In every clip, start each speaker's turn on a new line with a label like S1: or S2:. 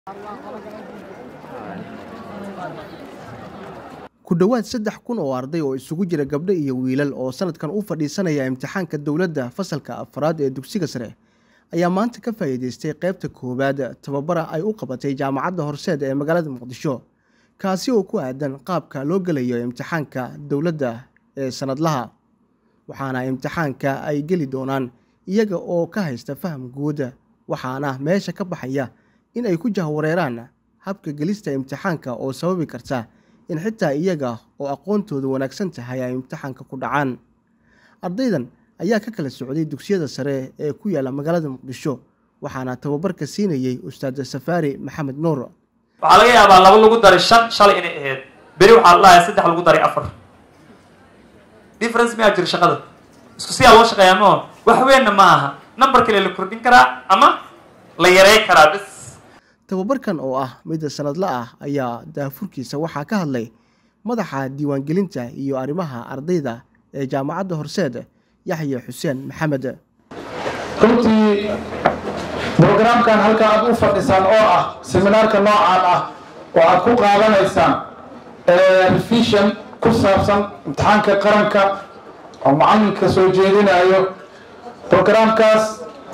S1: ku dhowaad saddex kun oo arday oo isugu jira gabdho iyo wiilal oo sanadkan u fadhiisanaya imtixaanka dowladda fasalka afraad ee dugsiga sare ayaa maanta ka faa'iideystay qaybta koowaad tababara ay u qabatay jaamacadda horseed ee magaalada muqdisho kaasi oo ku aadan qaabka loo gelayo imtixaanka dowladda ee sanadlaha waxaana imtixaanka ay geli doonaan iyaga oo ka haysta faham guud waxaana meesha ka baxaya in ay ku jahwareeraan habka gelista imtixaanka oo sababi karta in xitaa iyaga oo aqoontooda wanaagsan tahay ay imtixaanka ku dhacaan ardaydan ayaa ka kala socday dugsiyada sare ee ku yaala magaalada muqdisho waxaana tababarka siinayey ustaad safaari maxamed nuur
S2: waxaa laga yaabaa laba lagu daray shan shalay inay ahayd beri waxaa la dhahay saddex lagu daray afar difference miyaa jira shaqada isku siyaa loo shaqeeyaa mao wax weynna ma aha number kale la kordhin karaa ama la yarey karaa bis
S1: tababarkan oo ah mid sanadla ah ayaa daafurkiisa waxaa ka hadlay madaxa diiwaangelinta iyo arrimaha ardayda ee jaamacadda horseed yaxya xuseen maxamed
S3: runtii brograamkan halka aad u fadhisaan oo ah seminaarka noocaan ah oo aad ku qaadanaysaan revision ku saabsan imtixaanka qaranka oo macalinka soo jeedinayo brograamkaas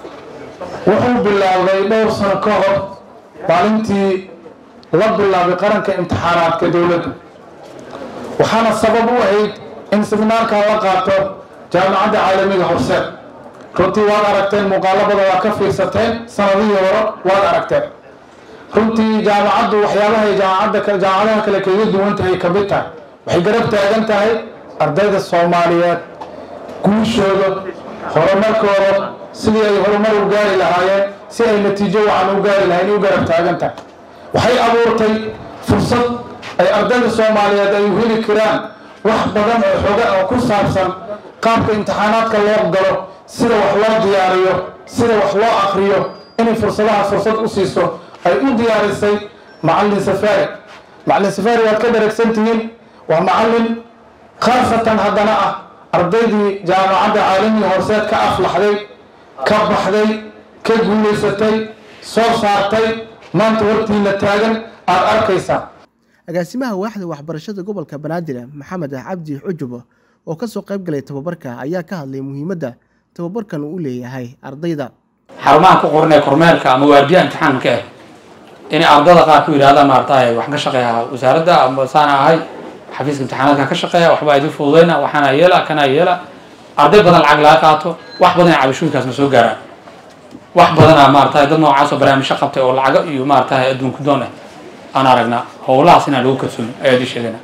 S3: wuxuu bilaabay dhowr sano ka hor maalintii la bilaabay qaranka imtixaanaadka dowladda waxaana sabab u ahayd in seminaarkan la qaato jaamacadda caalamiga horseed runtii waad aragteen muuqaalabada waa ka fiirsateen sanadihii hore waad aragteen runtii jaamacaddu waxyaabahay jaamacadda jaamacadaha kale kaga duwan tahay ka mid tahay waxay garab taagan tahay ardayda soomaaliyeed guushooda horumarkooda sidii ay horumar u gaari lahaayeen si ay natiijo waxaan u gaari lahayn u garab taagan tahay waxay abuurtay fursad ay ardayda soomaaliyeed ay u heli karaan wax badan oo xoga oo ku saabsan qaabka imtixaanaadka loo galo sida wax loo diyaariyo sida wax loo akriyo inay fursadaha fursad u siiso ay u diyaarisay macalin safaari macalin safaari waad ka daragsan tihiin waa macalin khaasatan haddana ah ardaydii jaamacadda caalamiga horseed ka aflaxday ka baxday ka guulaysatay soo saartay maanta hortiina taagan aada arkaysaa
S1: agaasimaha waaxda waxbarashada gobolka banaadir maxamed cabdi xujub oo ka soo qayb galay tababarka ayaa ka hadlay muhiimadda tababarkan uu u leeyahay ardayda
S4: xarumaha ku qoranee kormeerka ama waardiya imtixaanka ah inay ardada qaar ku yidhahdaan maarataye waxaan ka shaqeeyaa wasaaradda ama saana ahay xafiiska imtixaanaadka ka shaqeeya waxbaa idin fududeyna waxaana yeela kana yeela arday badan lacag laga qaato wax badan ee cabashooyinkaasna soo gaaraan wax badanaa maarataye dad noocaas oo barnaamijyo qabtay oo lacago iyo maarataye adduunku doon ah aan aragnaa howlahaas inaan lagu kalsooni ayaa idin sheegana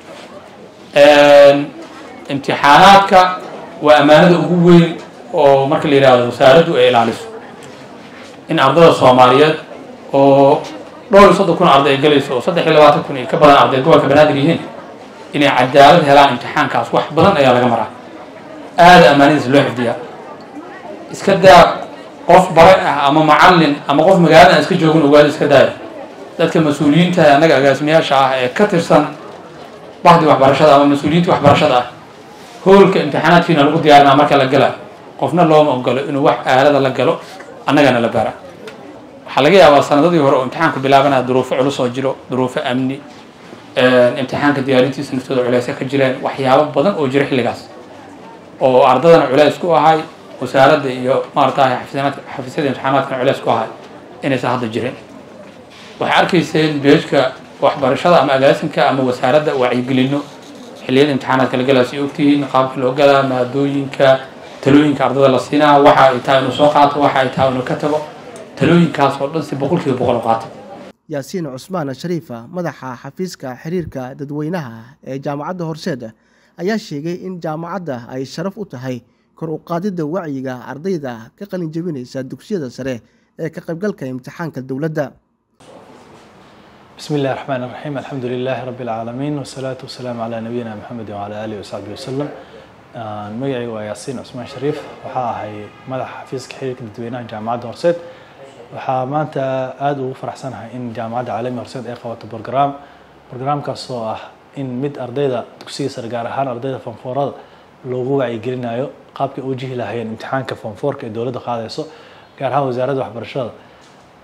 S4: imtixaanaadka waa ammaanada ugu weyn oo marka la yidhaahdo wasaaraddu ay ilaaliso in ardada soomaaliyeed oo dhowr iyo soddon kun arday ay galayso oo saddex iyo labaatan kun iyo ka badan arday gobolka banaadir yihiin inay cadaalad helaan imtixaankaas wax badan ayaa laga maraa aada ammaanadiisa loo xifdiyaa iska daa qof bare ah ama macallin ama qof magaalada aan iska joogin ogaada iska daaya dadka mas-uuliyiinta annaga agaasimayaasha ah ee ka tirsan baxdi waxbarashada ama mas-uuliyiinta waxbarashada ah hoolka imtixaanaadkiina lagu diyaarinaa marka la gala qofna looma ogolo inuu wax aalada la galo annagana la baara waxaa laga yaabaa sanadadii hore oo imtixaanku bilaabanaya duruufo culus oo jiro duruufo amni imtixaanka diyaarintiisa naftooda culeysya ka jireen waxyaabo badan oo jira xilligaas oo ardadana culeys ku ahay wasaaradda iyo maaratahay xafiisyada imtixaanaadkana culeys ku ahay inaysan hadda jirin waxay arkayseen beejka waxbarashada ama agaasinka ama wasaaradda wacyigelino xilliyada imtixaanaadka la galaa si ogtihiin qaabka loo galaa maadooyinka talooyinka ardada la siinaa waxa ay tahay inuu soo qaato waxa ay tahay inuu ka tago talooyinkaas oo dhan si boqol kiiba boqol u qaato
S1: yaasiin cusmaan shariifa madaxa xafiiska xiriirka dadweynaha ee jaamacadda horseed ayaa sheegay in jaamacadda ay sharaf u tahay kor u qaadidda wacyiga ardayda ka qalin jebinaysa dugsiyada sare ee ka qaybgalka imtixaanka dowladda
S5: بسم الله الرحمن الرحيم الحمد لله رب العالمين والصلاة والسلام على نبينا محمد وعلى آله وصحبه وسلم magacay waa yaasiin cusmaan shariif waxaa ahay madaxa xafiiska xiriirka dadweynaha jaamacadda horseed waxaa maanta aada ugu faraxsanahay in jaamacadda caalamiga horseed ay qabato brogram brograamkaas oo ah in mid ardayda dugsiga sare gaar ahaan ardayda fonfoorada loogu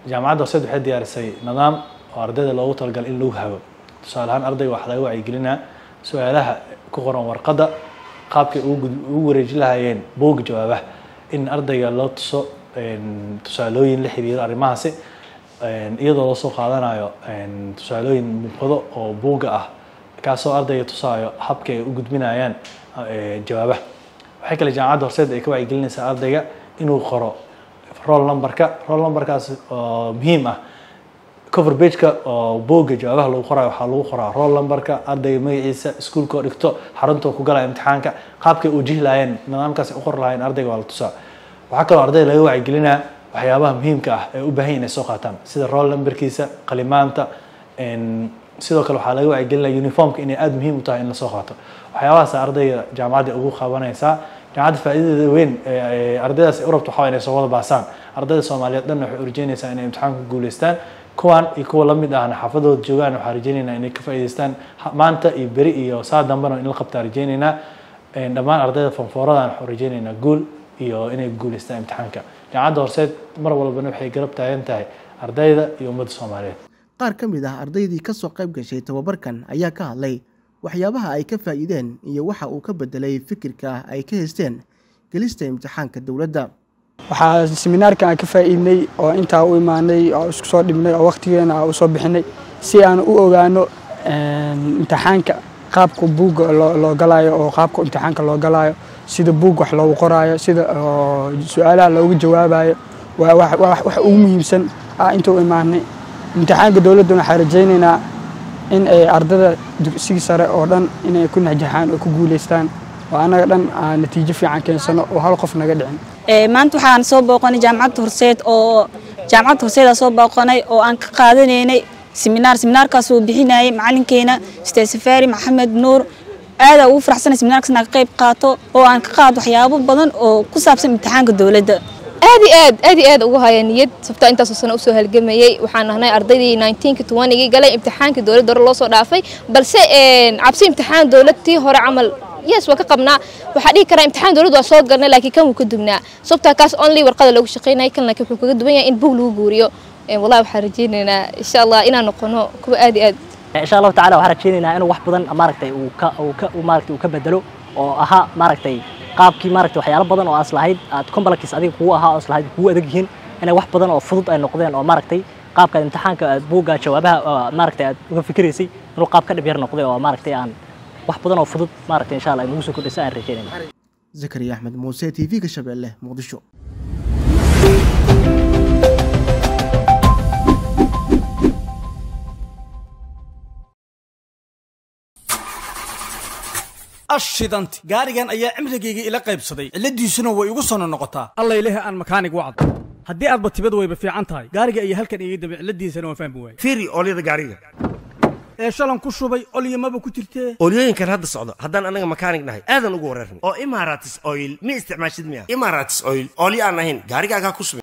S5: jaamacadda horseed waxay diyaarisay nidaam oo ardayda loogu talagalay in lagu hago tusaale ahaan ardayga waxaa laga wacyigelinaa su-aalaha ku qoran warqadda qaabkay ugu gud- ugu wareeji lahaayeen buugga jawaabaha in ardayga loo tuso een, tusaalooyin la xiriiro arrimahaasi een, iyadoo loo soo qaadanayo een, tusaalooyin muuqdo oo buugga ah kaasoo ardayga tusaayo habka ay u gudbinayaan eh, jawaabaha waxay kale jaamacadda horseed ay ka wacyigelinaysaa ardayga inuu qoro roll numberka roll numberkaas oo muhiim ah cover pageka oo buugga jawaabaha lagu qorayo waxaa lagu qoraa roll numberka ardayga magaciisa iskuulka oo dhigto xarunta ku galaya imtixaanka qaabkay u jihlaayeen nidaamkaas ay u qori lahaayeen ardayga waa la tusaa waxaa kaloo ardayda laga wacyigelinaa waxyaabaha muhiimka ah ee u baahan yihin inay soo qaataan sida roll numberkiisa qalimaanta een, sidoo kale waxaa laga wacyigelinaya uniformka inay aada muhiim u tahay in la soo qaato waxyaabahaas ardayga jaamacadda ugu qabanaysaa jaamacadda faa'iidadeeda weyn ee ee ardaydaas ay u rabto waxaa waa inay soo wada baasaan ardayda soomaaliyeed dhanna waxay u rajeynaysaa inay imtixaanka ku guuleystaan kuwan iyo kuwa la mid ahna xaafadooda joogaan waxaa rajeynaynaa inay ka faa'iidaystaan ha- maanta iyo beri iyo saa dambena in la qabtaa rajeynaynaa Een, dhammaan ardayda fanfooradan waxaan rajeynaynaa guul iyo inay guuleystaan imtixaanka jaamacadda horseed mar walbana waxay garab taagan tahay ardayda iyo ummadda soomaaliyeed
S1: qaar ka mid ah ardaydii ka soo qayb gashay tababarkan ayaa ka hadlay waxyaabaha ay ka faa'iideen iyo waxa uu ka bedelay fikirka ay ka haysteen gelista imtixaanka dowladda
S6: waxaa seminaarkan aan ka faa'iidnay oo intaa u imaanay oo isku soo dhibnay oo waqtigeena aan u soo bixinay si aan u ogaano een, imtixaanka qaabka buugga loo loo galaayo oo qaabka imtixaanka loo galaayo sida buug wax loogu qoraayo sida oo su-aalaha loogu jawaabayo waa wax wax- wax ugu muhiimsan ah inta u imaanay imtixaanka dowladduna waxaan rajaynaynaa in ay ardada dugsiga sare oo dhan inay ku najaxaan oo ku guuleystaan oo annaga dhan aan natiijo fiican keensano oo hal qof naga dhicin
S7: Ee, maanta waxaan soo booqanay jaamacadda horseed oo jaamacadda horseeda soo booqanay oo aan ka qaadanaynay seminaar seminaarkaas uu bixinayay macalinkeena ustaad safaari maxamed nuur aada ugu faraxsanay seminaarkaas inaan ka qayb qaato oo aan ka qaado waxyaabo badan oo ku saabsan imtixaanka dowladda
S8: aad iyo aad aad iyo aad ugu haya niyad sabta intaasoo sano usoo halgamayay waxaan nahnay ardaydii 19 to 20 galay imtixaankii dowladda hore loo soo dhaafay balse een, cabsi imtixaan dowladtii hore camal yes waa ka qabnaa waxaa dhihi karaa imtixaan dowladda waa soo galnay laakiin kan wuu ka dugnaa sababtaa kaas only warqada loogu shaqaynayay kan laakiin wuxuu kaga duwan yahay in buug lagu guuriyo Een, wallahi waxaan rajaynaynaa insha allah inaan noqono kuwa aad iyo aad
S9: insha allahu tacaala waxaan rajaynaynaa inuu wax badan maaragtay uu ka uu ka uu maaragtay uu ka bedelo oo ahaa maaragtay qaabkii maaragtay waxyaalo badan oo aas lahayd aad complex adiga kugu ahaa oo as lahayd kugu adag yihiin inay wax badan oo fudud ay noqdeen oo maaragtay qaabka imtixaanka aad buugga jawaabaha oo maaragtay aad uga fikiraysay inuu qaab ka dhib yar noqday oo maaragtay aan wax badan oo fudud maaragtay insha allah inagu soo kordhisa aan rajaynayna
S1: zakariya axmed muuse t v-ga shabeelle muqdisho
S10: ashidanti gaarigan ayaa cimrigayga ila qaybsaday cilladiisuna way igu sono noqotaa
S11: alla ilahi aan makaanig wacdo haddii aadba tibad wayba fiican tahay gaariga ayaa halkan iga dambe cilladiisana waan fahmi waayey
S12: fiiri oolyada gaariga
S11: ee shalan ku shubay olyamaba ku jirtee
S12: oolyooyinkan hadda socdo haddaan anaga makaanig nahay aadan ugu wareerna oo imaratis oil ma isticmaashid miya imaratis oil oolyo aan ahayn gaarigaagaa ku subin